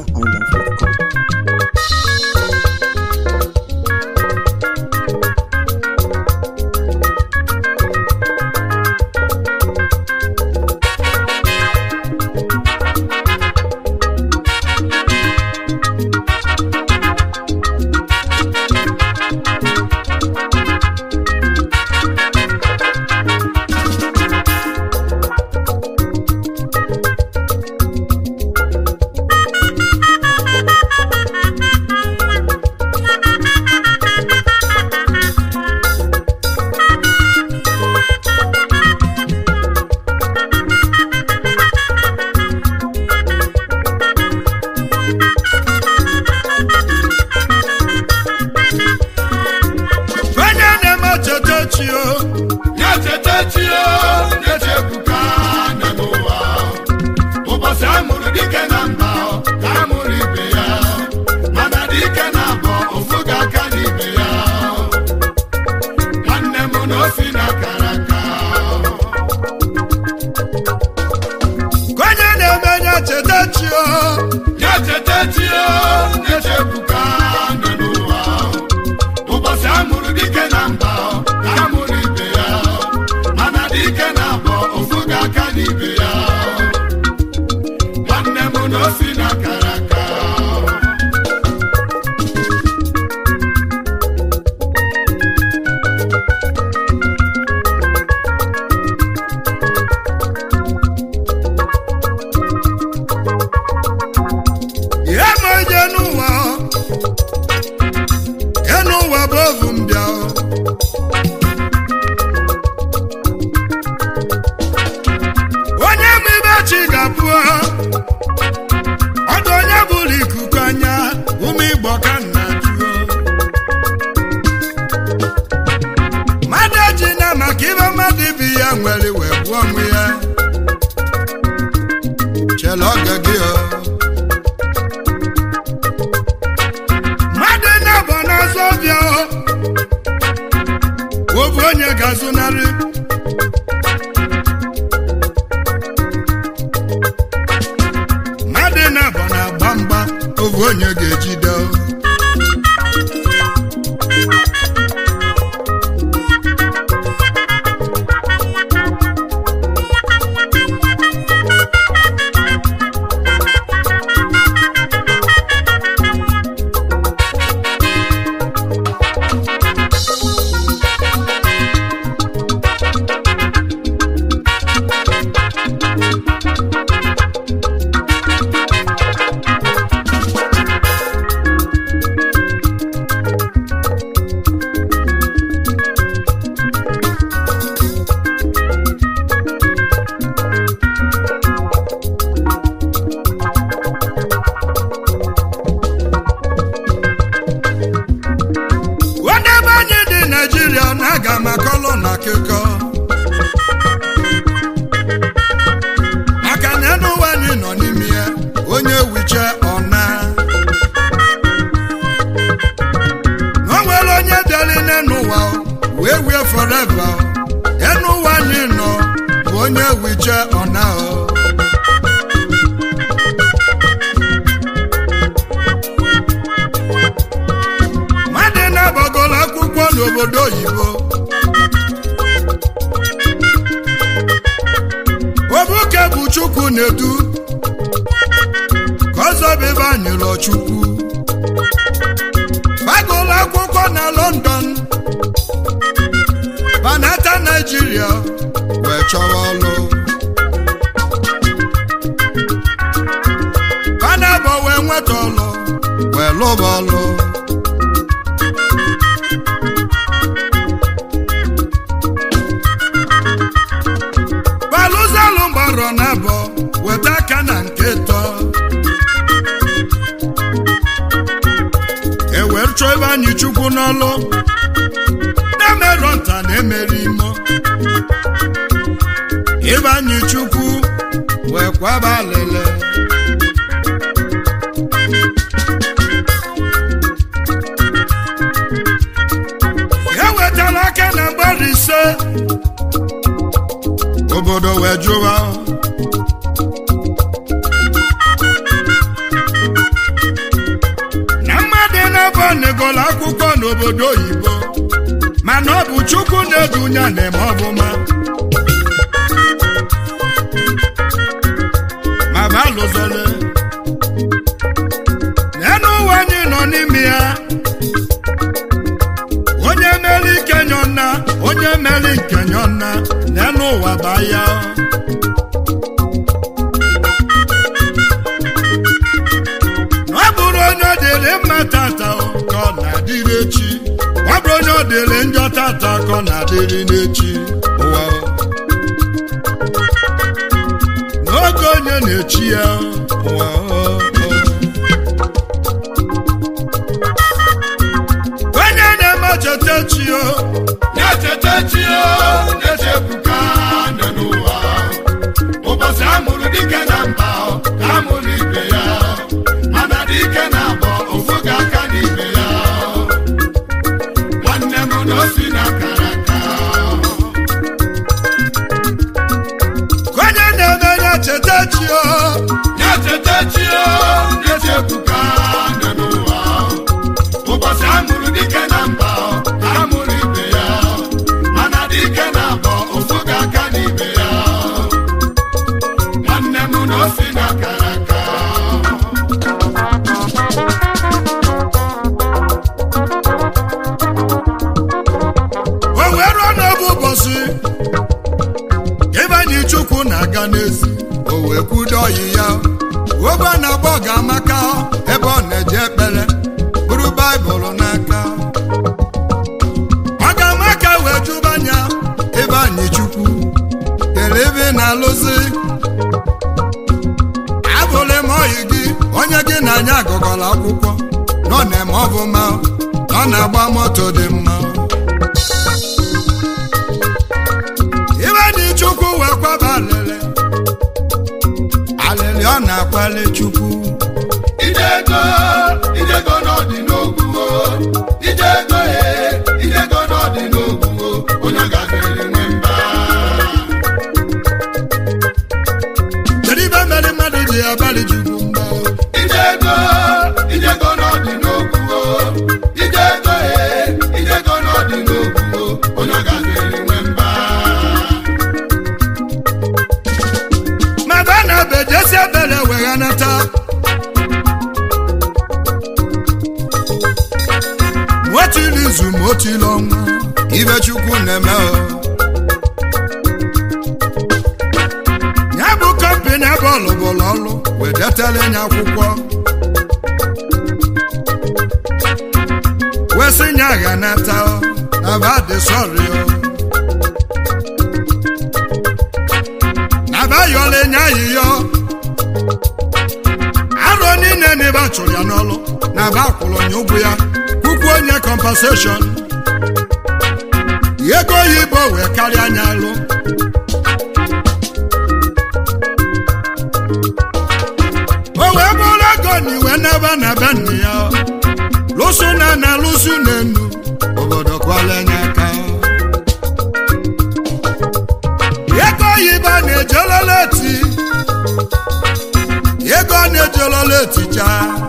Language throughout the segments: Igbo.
nigeria.com. onye na-eme cheta chi o na-echeta chi o na-echebuka na n'ụwa ụbọchị a mụrụ dike na mba ka a mụrụ ibe ya mana dike na abọ ofu ga aka n'ibe ya nwanne m na osi na akara aka onye na-eme nye cheta chi o na-echeta chi o na-echebuka na n'ụwa ụbọchị a mụrụ dike na mba ka a mụrụ ibe ya mana dike na abọ ofu ga aka n'ibe ya nwanne m na osi na akara aka ihe ma onye n'ụwa o ihe n'ụwa bụ ovu mbịa o onye ma ibe chi ga-abụ o ọdụ onye bụrụ ikuku anya ụmụ igbo ka nna jụọ mmadụ eji na maka ibe mmadụ ibi ya nwere wee gbuo onwe ya chela oge gị o mmadụ na-abọ n'azụ ọbịa o obu onye ga-azụnarị mmadụ na-abọ na-agba mgba obu onye ga-ejide o onye ebe anyị dị naijiria na-aga maka ọlụ na akụkọ maka na enu ụwa anyị nọ n'ime ya onye wiche ọna o nwere onye bịara n'enu ụwa wee wie foreva enu ụwa anyị nọ bụ onye wiche ọna o mmadụ na-agbagoro akwụkwọ n'obodo oyibo obuke bụ chukwu na-edu ka ọzọ bụ ebe anyịrọ chukwu gbagoro akwụkwọ na london banata naijiria wee chọwa ọlụ banabọ wee nweta ọlụ wee lụba ọlụ balụzalụ mgbarọ na abọ weta aka na nke tọ ewere chọọ ebe anyị chukwu n'ọlụ na-emerọ nta na-emeri imo ebe anyị chukwu wee kwaba alele ewetala aka na mgbari ise obodo wee jụwa n'obodo oyibo mana ọ bụ chukwu na-edunya na-eme ọbụma ma balụzole n'enu ụwa anyị nọ n'ime ya onye mere ike nyọna onye mere nke nyọna n'enu ụwa baa ya ọ bụrụ onye ọ dịrị mma tata ka ọ na-adịrị echi ọ bụrụ onye ọ dịrị njọ tata ka ọ na-adịrị n'echi ụwa n'oge onye na-echi ya ụwa onye na-eme cheta chi o na-echeta chi o na-echebuka nọ n'ụwa ụbọchị amụrụ dike na mba ka amụrụ ibe ya mana dike na abọ ofu ga aka n'ibe ya nwanne m na osi na akara aka onye na-eme ya cheta chi o na-echeta chi o na-echebuka nọ n'ụwa ụbọchị amụrụ dike na mba ka amụrụ ibe ya mana dike na abọ ofu ga aka n'ibe ya nwanne m na osi na akara aka o wee ruo n'oge ụbọchị ebe anyị chukwu na-aga n'ezi o wee kwudo ọyị ya ogbe a na-agba ọ ga-amaka ebe ọ na-eje ekpere bụrụ baịbụl n'aka ọ ga-amaka wee jụba anya ebe anyị chukwu kere ebe ị na-alụzi abụrụ m ọyị gị onye gị na anya agụgọla akwụkwọ nọ na-eme ọbụma nọ na-agba moto dị mma ibe dị chukwu wee kwaba alịlị alịlị ọ na-akwali chukwu ijego ijego n'ọdị n'ogwugo ijego e ijego n'ọdị n'ogwugo onye gafere nwe mba kedu ibe mere mmadụ ji abalị chukwu mma ijego ijego n'ọdị n'ogwugo ijego e ijego n'ọdị n'ogwugo onye gafere nwe mba ma ba na bejesi ebere weghanata motili izu motili ọnwa ibe chukwu na-eme o ya bụ kọmpini ebe ọlụbụlụ ọlụ wedetara ya akwụkwọ wesị nya ghanata o na ba dị sọrị o nabayọla enye ayịyọ arọ niile na ebe a chụrụ ya n'ọlụ na aba akwụrụ onye ụgwọ ya kwukwu onye compensation ego oyibo wee karịa anya alụ o wee bụrụ ego na iwe n'ebe na be nna ya lụsụ na na lụsụ n'enu obodo kwala enye aka ego oyibo a na-ejolola eti ego a na-ejolola etija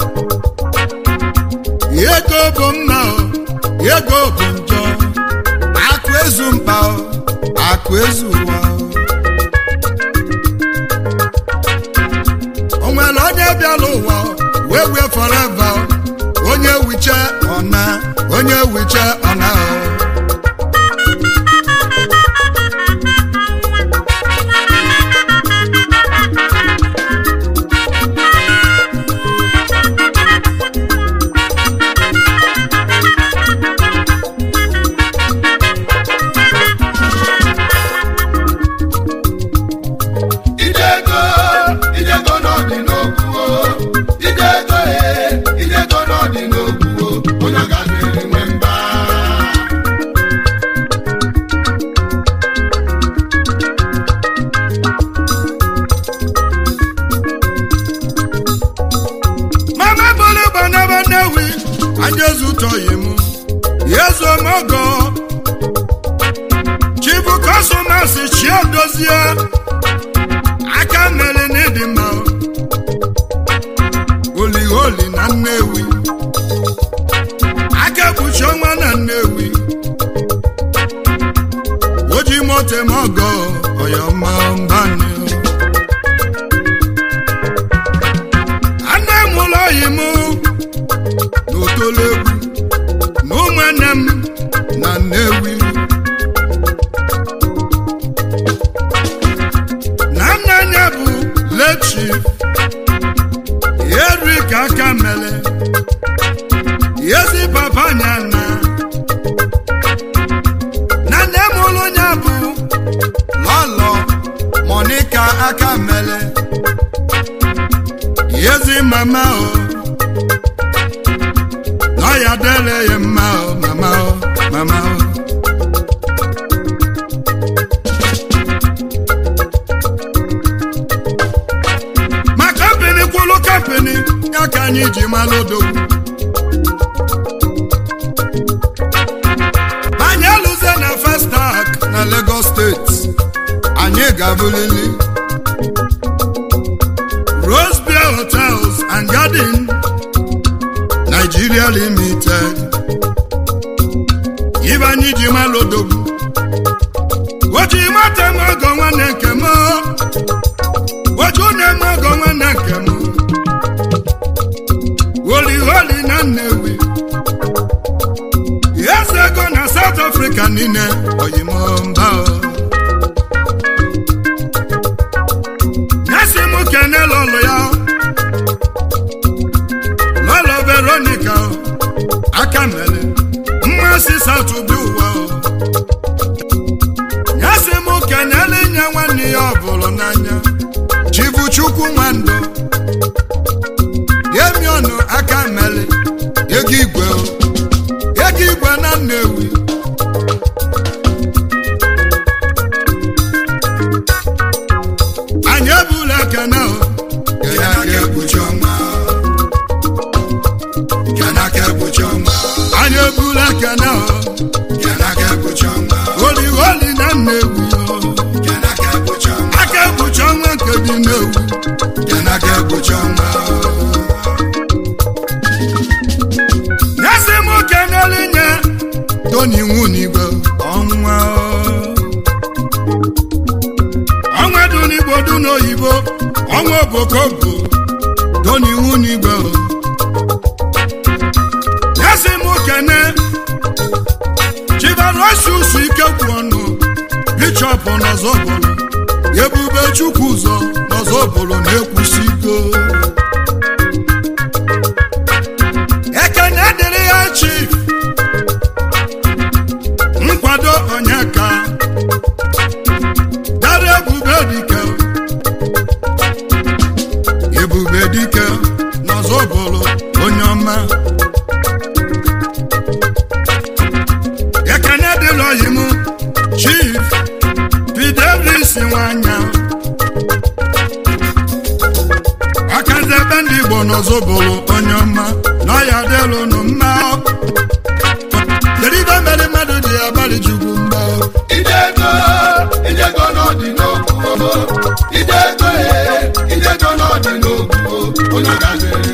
ego bụ mma o ego bụ njọ akụ ezu mkpa o akụ ezu ụwa o o nwere onye bịara ụwa wee wee forever o. onye wiche ọna onye wiche ọna o ijego ijego n'ọdị n'ogwugo ijego e ijego n'ọdị n'ogwugo onye gafere nwe mba mama bolo banaba newi anjezu tọyi mu yezu omogo chibu kọsọmasị chie dozie aka mere n'ịdị mma oliholi na nnewi aka kpuchi ọnwa otemogo oyoma mbani anne m ụlọ oyi m n'otolegwu na ụmụnne m na nnewi na nna ya bụ lechi erika aka mele yezi papa nyana na nne m ụlụ ya bụ lọlọ monika aka mele yezi mama o n'ọya dele ya mma o mama o mama o ma kampini kwụlụ kampini ya ka anyị ji malụ odogwu anyị alụzie na festak na Lagos steeti anyị ga-abụlili Rose Beer Hotels and Garden Nigeria Limited ibe anyị ji malụ odogwu oji mata m ọgọ nwanne nke m oju na-eme ọgọ nwanne nke m holi holi na Nnewi eze ego na South Africa niile oyimomba nyasi m kene lọlụ ya lọlọ Veronica aka mere mmasị South bi ụwa nyasi m kenele nye nwanne ya ọ bụrụ n'anya chibuchukwu nwandụ yemi ọnụ aka mere ego igwe o ego igwe na Nnewi anyị ebula ekene o Kena ka ekpuchi ọnwa. Kena ka ekpuchi ọnwa. anyị ebula ekene o Kena ka ekpuchi ọnwa. holi holi na Nnewi o Kena ka ekpuchi ọnwa. aka ekpuchi ọnwa nke dị Nnewi Kena ka ekpuchi ọnwa. nyesi m kenele nye toni nwunigwe ọnwa o. ọnwa dị n'igbo dị n'oyibo ọnwa obokobo toni nwunigwe o. nyesi m kene chibarosusu ike kwụ ọnụ bishọp n'ọzọbụlụ ebube chukwu ụzọ n'ọzọbụlụ na-ekwusigo ekene dịrị ya chief nkwado onyeka dara ebube dike ebube dike n'ọzọbụlụ onye ọma ekene dịrị oyi m chief fidelis nwanya akazi ebe ndị igbo n'ọzọbụlụ onye ọma na ọya dịlụ nụ mma kedu ibe mere mmadụ ji abalị chukwu mma Ijego, ijego n'ọdị n'okwu. Ijego, eh, ijego n'ọdị n'okwu. Onye gaziri